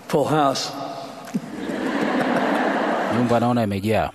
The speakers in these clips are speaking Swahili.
Full house. Nyumba naona imejaa.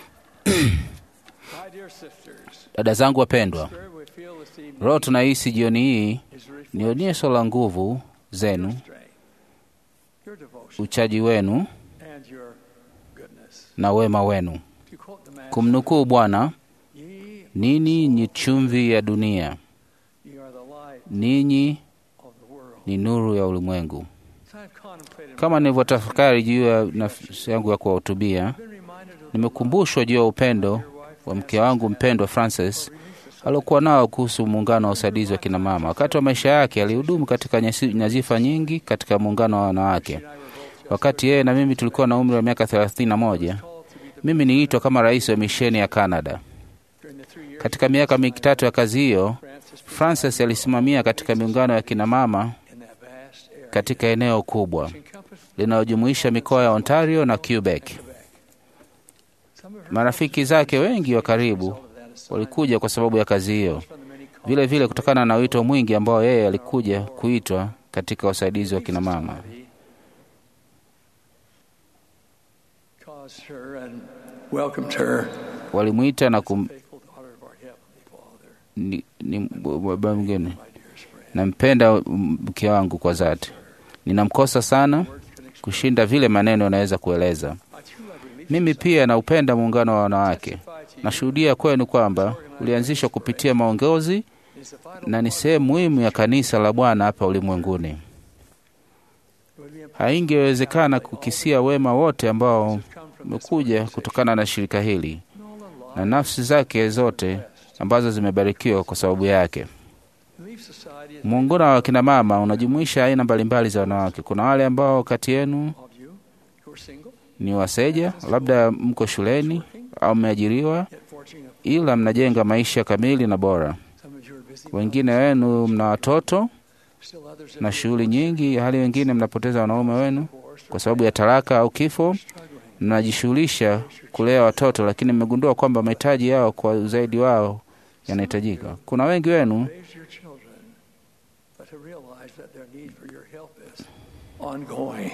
My dear sisters, Dada zangu wapendwa, spirit we feel this evening roho tunahisi jioni hii is a reflection ni onyesho la nguvu zenu, of strength, your devotion, uchaji wenu and your goodness. na wema wenu. To quote the man, Kumnukuu Bwana, ye, ninyi ni chumvi ya dunia, ye are the light ninyi of the world. ni nuru ya ulimwengu. As I've contemplated Kama nilivyotafakari juu ya nafsi yangu ya kuwahutubia, I've been reminded of the nimekumbushwa juu ya upendo your wife wa mke wangu mpendwa Francis aliokuwa nao kuhusu muungano wa usaidizi wa kina mama. Wakati wa maisha yake alihudumu katika nyasi- nyadhifa nyingi katika muungano wa wanawake. Wakati yeye na mimi tulikuwa na umri wa miaka 31, called to be the mimi niliitwa kama rais wa misheni ya Canada. during the three years Katika miaka mitatu ya kazi hiyo, Francis Francis alisimamia katika miungano ya kina mama in that vast area katika eneo kubwa encompassed linalojumuisha mikoa ya Ontario na Quebec. some of her Marafiki zake wengi wa karibu of that assignment walikuja kwa sababu ya kazi hiyo, from the many calls vile vile kutokana na wito mwingi ambao yeye alikuja kuitwa katika usaidizi wa kina mama. caused her and welcomed her, Walimwita na kum, faithful daughter of our Heavenly Father, ni, ni baba mgeni. my dearest friend. Nampenda mke wangu kwa dhati, ninamkosa sana Words can express. kushinda vile maneno yanaweza kueleza. I too have relief Mimi pia naupenda muungano wa wanawake. testify to you Nashuhudia kwenu kwamba ulianzishwa kupitia maongozi is the vital na ni sehemu muhimu ya kanisa la Bwana hapa ulimwenguni. It would be impossible Haingewezekana kukisia wema wote ambao to come from this umekuja organization. kutokana na shirika hili Nor the na life nafsi zake zote ambazo zimebarikiwa kwa sababu yake. Relief Society is Muungano wa kina mama unajumuisha aina mbalimbali za wanawake. Kuna wale ambao kati yenu of you who are single, ni waseja, labda mko shuleni au mmeajiriwa, yet forging a ila mnajenga maisha kamili na bora. some of you are busy, Wengine wenu mna watoto still others na have shughuli nyingi, hali wengine mnapoteza wanaume wenu divorced kwa sababu ya talaka au kifo. struggling. Mnajishughulisha kulea watoto, lakini mmegundua kwamba mahitaji yao kwa uzaidi wao yanahitajika. Kuna wengi wenu Raise your children, but to realize that their need for your help is ongoing.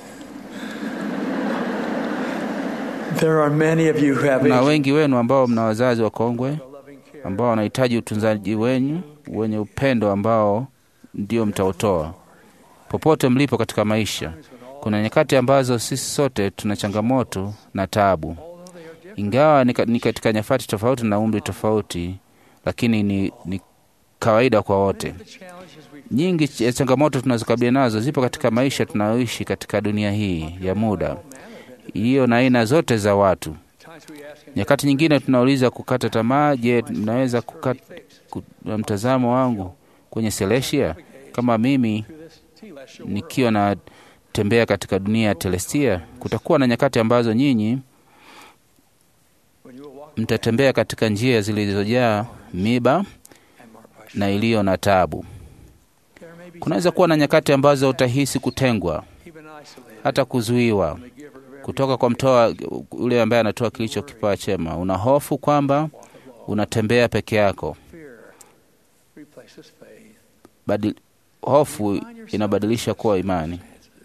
There are many of you who have na aged wengi wenu ambao mna wazazi wakongwe a loving care. ambao wanahitaji utunzaji wenyu wenye upendo ambao ndio mtautoa popote mlipo katika maisha. Kuna nyakati ambazo sisi sote tuna changamoto na taabu, Although they are different, ingawa ni ka- ni katika nyakati tofauti na umri tofauti, lakini ni, ni kawaida kwa wote. the challenges we Nyingi ya changamoto tunazokabiliana nazo zipo katika maisha tunayoishi katika dunia hii ya muda, hiyo na aina zote za watu. times we ask and Nyakati nyingine tunauliza kukata tamaa. Je, naweza kukata ku- na mtazamo wangu kwenye Celestia kama mimi through this celestial world. nikiwa natembea katika dunia ya Telestia? Kutakuwa na nyakati ambazo nyinyi When you will walk mtatembea katika njia zilizojaa miba and marked by na iliyo na taabu. There may be Kunaweza kuwa na nyakati ambazo utahisi kutengwa, even isolated hata kuzuiwa from the giver of every kutoka kwa mtoa yule ambaye anatoa kilicho kipawa chema. Una hofu kwamba walk of law. unatembea peke yako. Fear replaces faith. Badi, hofu inabadilisha kuwa imani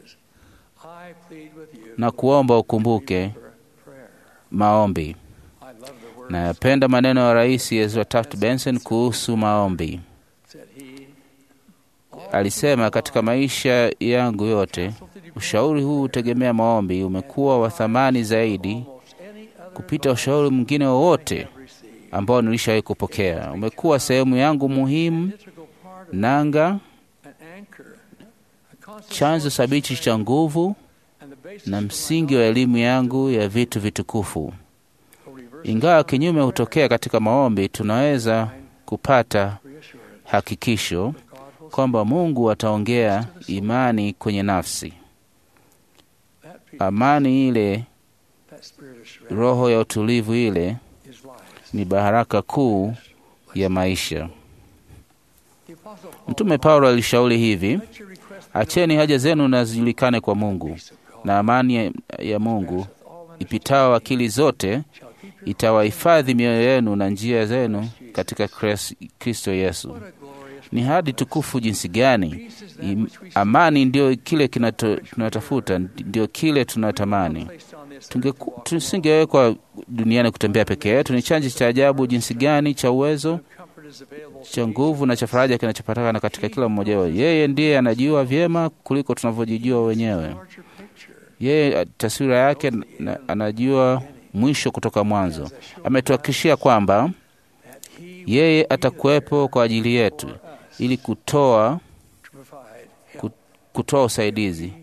I plead with you na kuomba ukumbuke for prayer. maombi. I love the words Nayapenda maneno ya Rais Ezra Taft Benson kuhusu maombi. that he Alisema, katika maisha yangu yote ushauri huu hutegemea maombi umekuwa wa thamani zaidi almost any other kupita ushauri mwingine wowote received. ambao nilishawahi kupokea. Umekuwa sehemu yangu muhimu, Integral part of nanga, an anchor, a constant chanzo source of thabiti strength, cha nguvu and the basis na for my msingi wa elimu yangu ya vitu vitukufu. reverse Ingawa kinyume hutokea katika maombi, tunaweza kupata reassurance hakikisho God will kwamba Mungu ataongea imani kwenye nafsi. that peace, Amani ile, that spirit of serenity roho ya utulivu ile is life. ni baraka kuu ya maisha. The Apostle Paul Mtume Paulo alishauri hivi: let your request be acheni haja zenu na zijulikane kwa Mungu, peace of God, na amani ya- ya Mungu with all understanding, ipitao akili zote shall keep your itawahifadhi mioyo yenu na njia zenu katika Kres- Kristo Yesu. What a glorious Ni hadi tukufu jinsi gani! Im- Amani ndio kile kinato- tunatafuta, ndio kile tunatamani. Tungeku- Tusingewekwa duniani kutembea peke yetu. Ni chanzo cha ajabu jinsi gani cha uwezo cha nguvu na cha faraja kinachopatikana katika kila mmoja wao. Yeye ndiye anajua vyema kuliko tunavyojijua wenyewe. Yeye taswira yake na, anajua mwisho kutoka mwanzo. Ametuhakikishia kwamba yeye atakuwepo kwa ajili yetu ili kutoa ku- kutoa usaidizi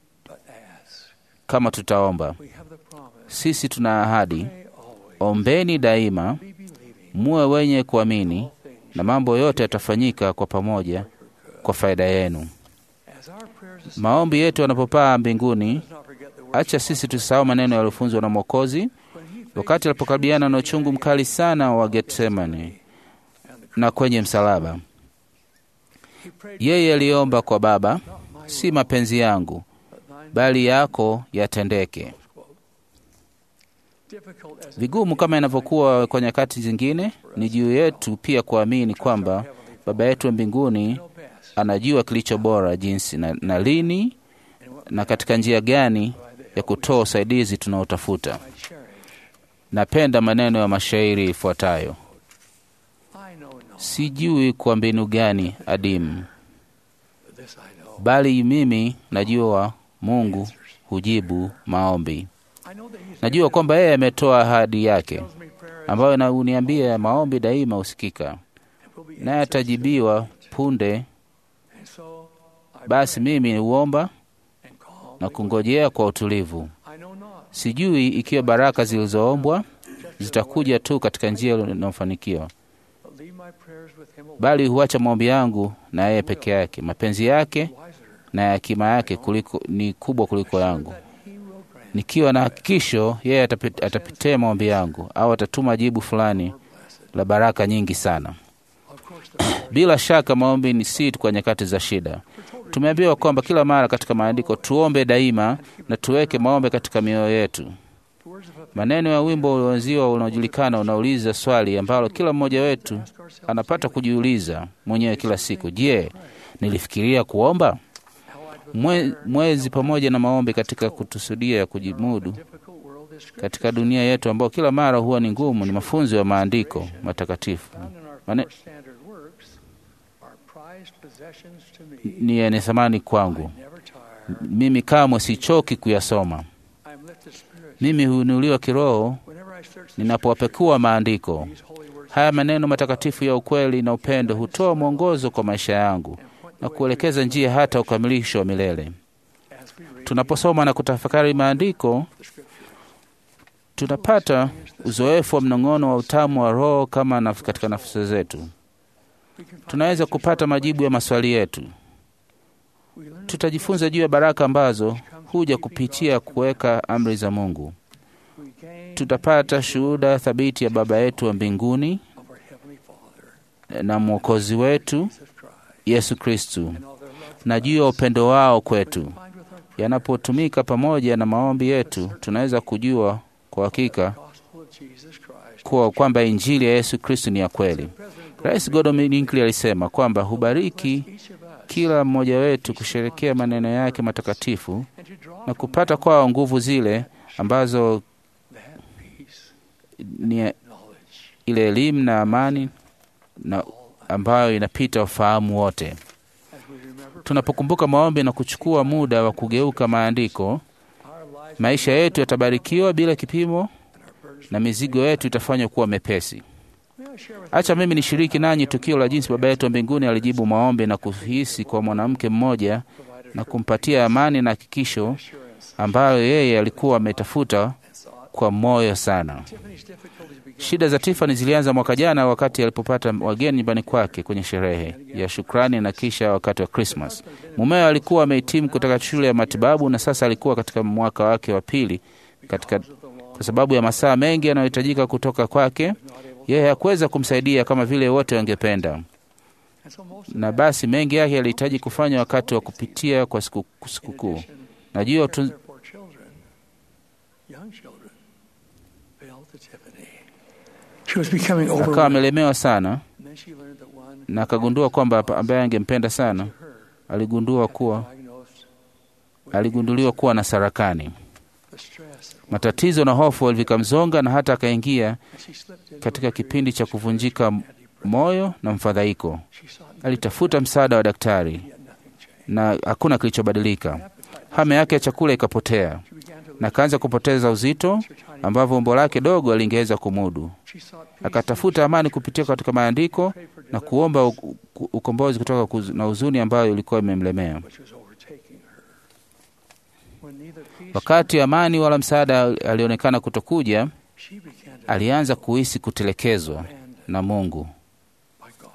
kama tutaomba. Sisi tuna ahadi, ombeni daima, muwe wenye kuamini, na mambo yote yatafanyika kwa pamoja kwa faida yenu. Maombi yetu yanapopaa mbinguni, acha sisi tusahau maneno yaliyofunzwa na Mwokozi wakati alipokabiliana na uchungu mkali sana wa Getsemani na kwenye msalaba. Yeye aliomba kwa Baba, si mapenzi yangu bali yako yatendeke. Vigumu kama inavyokuwa kwa nyakati zingine, ni juu yetu pia kuamini kwamba Baba yetu wa mbinguni anajua kilicho bora jinsi na, na lini na katika njia gani ya kutoa usaidizi tunaotafuta. Napenda maneno ya mashairi ifuatayo: sijui kwa mbinu gani adimu, bali mimi najua Mungu hujibu maombi. Najua kwamba yeye ametoa ahadi yake ambayo na uniambia maombi daima husikika, naye atajibiwa punde. Basi mimi huomba na kungojea kwa utulivu. Sijui ikiwa baraka zilizoombwa zitakuja tu katika njia inayofanikiwa, bali huacha maombi yangu na yeye peke yake. Mapenzi yake na hekima yake kuliko, ni kubwa kuliko yangu. Nikiwa na hakikisho yeye atapi- atapitia maombi yangu au atatuma jibu fulani la baraka nyingi sana. Bila shaka maombi ni si tu kwa nyakati za shida. Tumeambiwa kwamba kila mara katika maandiko tuombe daima na tuweke maombi katika mioyo yetu. Maneno ya wimbo ulioanziwa unaojulikana unauliza swali ambalo kila mmoja wetu anapata kujiuliza mwenyewe kila siku: Je, nilifikiria kuomba? Mwe, mwezi pamoja na maombi katika kutusudia ya kujimudu katika dunia yetu ambayo kila mara huwa ni ngumu, ni mafunzo ya maandiko matakatifu Mane, ni yenye thamani kwangu. Mimi kamwe sichoki kuyasoma. Mimi huinuliwa kiroho ninapowapekua maandiko haya. Maneno matakatifu ya ukweli na upendo hutoa mwongozo kwa maisha yangu na kuelekeza njia hata ukamilisho wa milele. Tunaposoma na kutafakari maandiko, tunapata uzoefu wa mnong'ono wa utamu wa Roho kama naf katika nafsi zetu. Tunaweza kupata majibu ya maswali yetu. Tutajifunza juu ya baraka ambazo huja kupitia kuweka amri za Mungu. Tutapata shuhuda thabiti ya Baba yetu wa mbinguni na Mwokozi wetu Yesu Kristu na juu ya upendo wao kwetu. Yanapotumika pamoja na maombi yetu, tunaweza kujua kwa hakika kuwa kwamba Injili ya Yesu Kristu ni ya kweli. Rais Gordon Hinckley alisema kwamba hubariki kila mmoja wetu kusherekea maneno yake matakatifu na kupata kwao nguvu zile ambazo ni ile elimu na amani na ambayo inapita ufahamu wote. Tunapokumbuka maombi na kuchukua muda wa kugeuka maandiko, maisha yetu yatabarikiwa bila kipimo na mizigo yetu itafanywa kuwa mepesi. Acha mimi nishiriki nanyi tukio la jinsi Baba yetu wa mbinguni alijibu maombi na kuhisi kwa mwanamke mmoja na kumpatia amani na hakikisho ambayo yeye alikuwa ametafuta kwa moyo sana. Shida za Tiffany zilianza mwaka jana wakati alipopata wageni nyumbani kwake kwenye sherehe ya shukrani na kisha wakati wa Krismas. Mumewe alikuwa amehitimu kutoka shule ya matibabu na sasa alikuwa katika mwaka wake wa pili katika, kwa sababu ya masaa mengi yanayohitajika kutoka kwake, yeye hakuweza kumsaidia kama vile wote wangependa, na basi mengi yake yalihitaji kufanya wakati wa kupitia kwa sikukuu siku najua tu, akawa amelemewa sana And she learned that one na akagundua kwamba ambaye angempenda sana to her aligundua kuwa diagnosed with aligunduliwa kuwa na sarakani. the stress of Matatizo na hofu vikamzonga na hata akaingia and she slipped into katika a kipindi cha kuvunjika and depression. moyo na mfadhaiko. She sought Alitafuta msaada wa daktari yet nothing changed. na hakuna kilichobadilika. Hamu yake ya chakula ikapotea She began to na lose akaanza kupoteza uzito her tiny ambavyo umbo lake dogo alingeweza kumudu. She sought peace Akatafuta amani kupitia katika maandiko prayed for na deliverance, kuomba u- u- ukombozi kutoka kuz- na huzuni ambayo ilikuwa imemlemea. which was overtaking her. When neither peace Wakati amani wala msaada alionekana kutokuja, she began to alianza kuhisi kutelekezwa abandoned na Mungu. by God.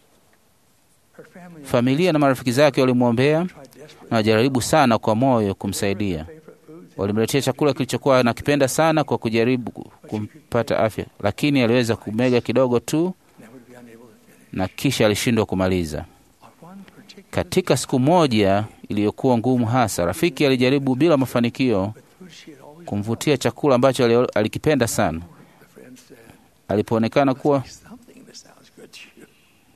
Her family and Familia na marafiki zake walimwombea tried desperately na wajaribu sana kwa moyo kumsaidia. favorite foods Walimletea chakula kilichokuwa anakipenda sana kwa kujaribu kumpata afya, lakini aliweza kumega kidogo tu and would be unable to finish. na kisha alishindwa kumaliza. On one particular Katika siku moja iliyokuwa ngumu hasa, rafiki alijaribu bila mafanikio with food she had always kumvutia chakula ambacho ali- alikipenda sana. the friend said, Alipoonekana kuwa something that sounds good to you.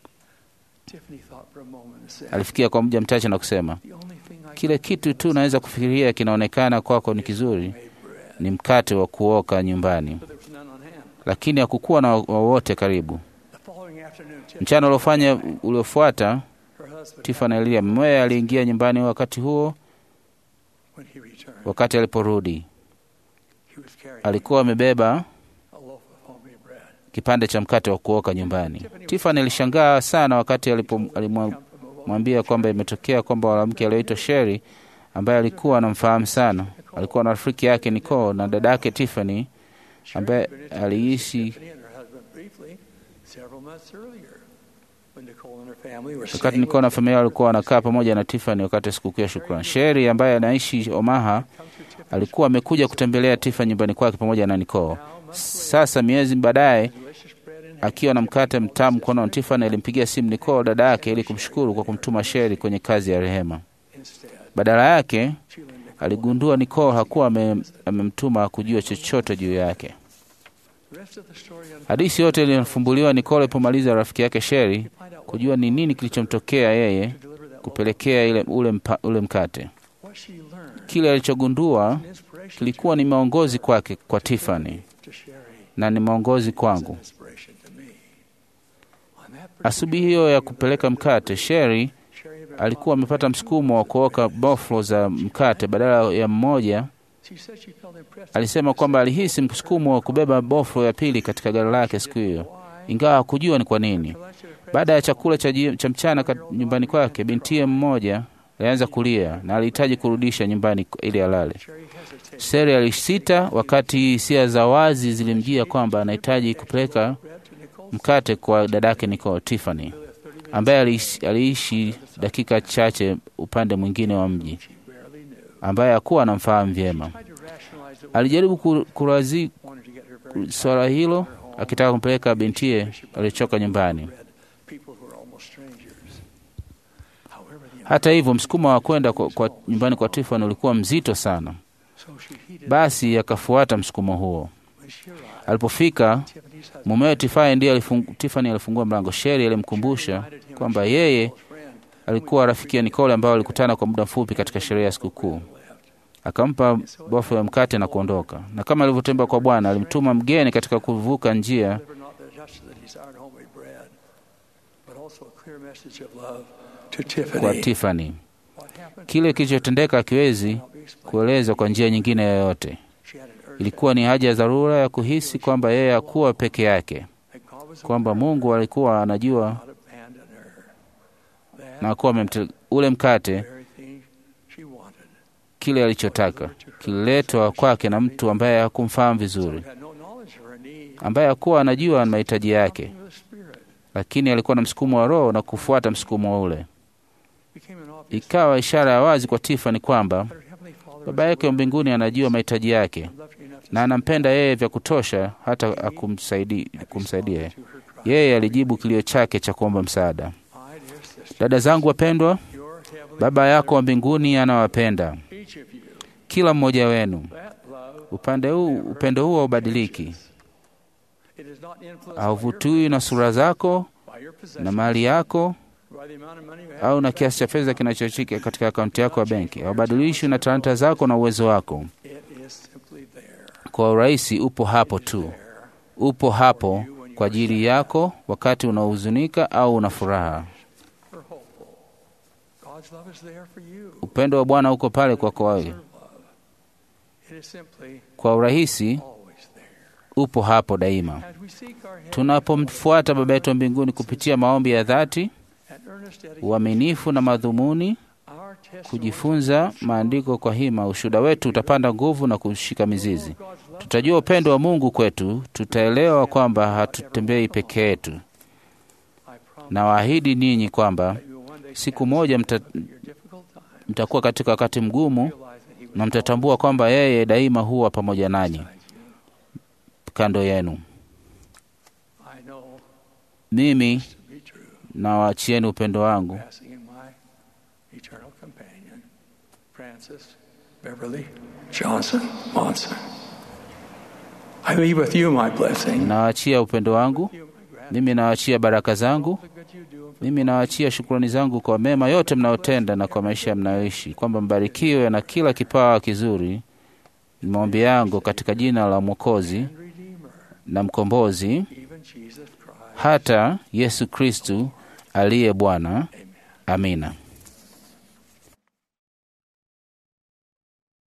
Tiffany thought for a moment and said, alifikia kwa muda mchache na kusema, the only thing I kile kitu tu naweza kufikiria kinaonekana kwako ni kizuri made bread. ni mkate wa kuoka nyumbani, But there was none on hand. lakini hakukuwa na wowote karibu. The following afternoon, Tiffany, Mchana uliofanya uliofuata, her husband, Tiffany alilia mumewe aliingia nyumbani wakati huo. when he returned, Wakati aliporudi, he was carrying alikuwa amebeba a loaf of homemade bread. kipande cha mkate wa kuoka nyumbani. Tiffany alishangaa sana wakati alipo- alimwambia kwamba imetokea kwamba mwanamke aliyeitwa Sherry ambaye alikuwa anamfahamu sana, alikuwa na rafiki yake Nicole na dada yake Tiffany ambaye aliishi Tiffany and her husband briefly several months earlier when Nicole and her family were wakati staying Nicole na with familia walikuwa wanakaa pamoja na Tiffany wakati wa sikukuu ya shukrani. Sherry ambaye anaishi Omaha come to Tiffany alikuwa amekuja kutembelea Tiffany nyumbani kwake pamoja na Nicole. Sasa miezi baadaye delicious bread in hand. akiwa na mkate mtamu mkononi, Tiffany alimpigia simu Nicole dada yake ili kumshukuru kwa kumtuma Sherry kwenye kazi ya rehema. Instead, Badala yake she learned Nicole. aligundua Nicole hakuwa ame- amemtuma kujua chochote juu yake. The rest of the story unfolds. Hadithi yote iliyofumbuliwa Nicole alipomaliza rafiki yake Sherry Find out what, kujua ni nini kilichomtokea yeye to deliver that kupelekea ile, ule, mpa, ule mkate. loaf. What she learned Kile alichogundua an inspiration kilikuwa ni maongozi kwake kwa Tiffany to Sherry na ni maongozi was an kwangu. inspiration to me. On that Asubuhi hiyo ya kupeleka mkate, Sherry Sherry had been alikuwa amepata msukumo wa kuoka boflo za mkate badala ya mmoja. She said she felt impressed Alisema kwamba alihisi msukumo wa kubeba boflo ya pili katika gari lake siku hiyo, ingawa hakujua ni kwa nini. Baada ya chakula cha, ji- cha mchana kat- nyumbani kwake, bintiye mmoja alianza kulia na alihitaji kurudisha nyumbani ili alale. Sherry hesitated. Seri alisita wakati hisia za wazi zilimjia kwamba anahitaji kupeleka Bread to Nicole. mkate kwa dadake Nicole Tiffany, ambaye aliishi, aliishi dakika chache upande mwingine wa mji, She barely knew. ambaye hakuwa anamfahamu vyema. Tried to rationalize it. Alijaribu ku- kurazi Wanted to get her very swala hilo akitaka kumpeleka bintiye alichoka nyumbani. bread. People who are almost strangers. However, the Hata hivyo, msukumo wa kwenda kwa, kwa nyumbani kwa Tiffany ulikuwa mzito sana, so she heeded basi akafuata msukumo huo. when she arrived. Alipofika Tiffany's husband mumewe Tiffany ndiye alifung, Tiffany alifungua mlango. Sherry alimkumbusha kwamba yeye alikuwa rafiki ya Nicole ambao walikutana kwa muda mfupi katika sherehe ya sikukuu. Akampa bofu ya mkate na kuondoka, na kama alivyotembea kwa Bwana alimtuma mgeni katika kuvuka njia delivered not just the desired homemade bread, but also a clear message of love to kwa Tiffany. Tiffany. What happened? Kile kilichotendeka hakiwezi Cannot be explained. kuelezwa kwa njia nyingine yoyote. She had an urgent Ilikuwa ni haja ya dharura ya kuhisi kwamba yeye hakuwa peke yake, that God was kwamba Mungu alikuwa anajua not abandon her. That na hakuwa amemte ule mkate, very thing she wanted. kile alichotaka kililetwa kwake na mtu ambaye hakumfahamu vizuri, Who had no knowledge of her need. ambaye hakuwa anajua mahitaji yake, Something of the Spirit lakini alikuwa na msukumo wa Roho na kufuata msukumo ule. became an obvious Ikawa ishara ya wazi kwa Tiffany kwamba that her heavenly Father baba was yake wa mbinguni anajua mahitaji yake loved her enough to na anampenda yeye vya kutosha hata akumsaidi, kumsaidia. respond to her cry. Yeye alijibu kilio chake cha kuomba msaada. My dear sister, Dada zangu wapendwa, your heavenly Baba yako wa mbinguni anawapenda each of you. kila mmoja wenu. That love Upande huu, upendo huo haubadiliki, it is not influenced by your hauvutiwi na sura zako by your na mali yako by the amount of money you have. au na kiasi cha fedha kinachochika katika akaunti yako ya benki. Haubadilishwi na talanta zako na uwezo wako. It is simply there. Kwa urahisi, upo hapo tu, upo hapo kwa ajili yako wakati unahuzunika au una furaha. We're hopeful. God's love is there for you. Upendo wa Bwana uko pale kwako wewe. Deserve love. It is simply Kwa urahisi, always there. upo hapo daima. As we seek our Heavenly Tunapomfuata Baba yetu wa mbinguni kupitia maombi ya dhati, and earnest dedication, uaminifu na madhumuni, our testimony kujifunza maandiko kwa hima, ushuhuda wetu utapanda nguvu na kushika mizizi. of God's love Tutajua upendo wa Mungu kwetu, tutaelewa kwamba hatutembei peke yetu. I promise Na waahidi ninyi kwamba that you will one day siku moja mta, your difficult time mtakuwa katika wakati mgumu realize that He na was mtatambua kwamba yeye daima huwa pamoja nanyi, beside you. kando yenu. I know Mimi this to be true. nawaachieni upendo wangu. Passing in my eternal companion, Francis Beverly Johnson Monson. I leave with you my blessing. Nawaachia upendo wangu. You, my grandson, Mimi nawaachia baraka zangu. the good you do and for Mimi nawaachia shukrani zangu kwa mema yote mnayotenda na kwa maisha mnayoishi, kwamba mbarikiwe na kila kipawa kizuri. Ni maombi yangu katika jina la Mwokozi and Redeemer, na Mkombozi, even Jesus Christ. hata Yesu Kristu aliye Bwana. Amen. Amina.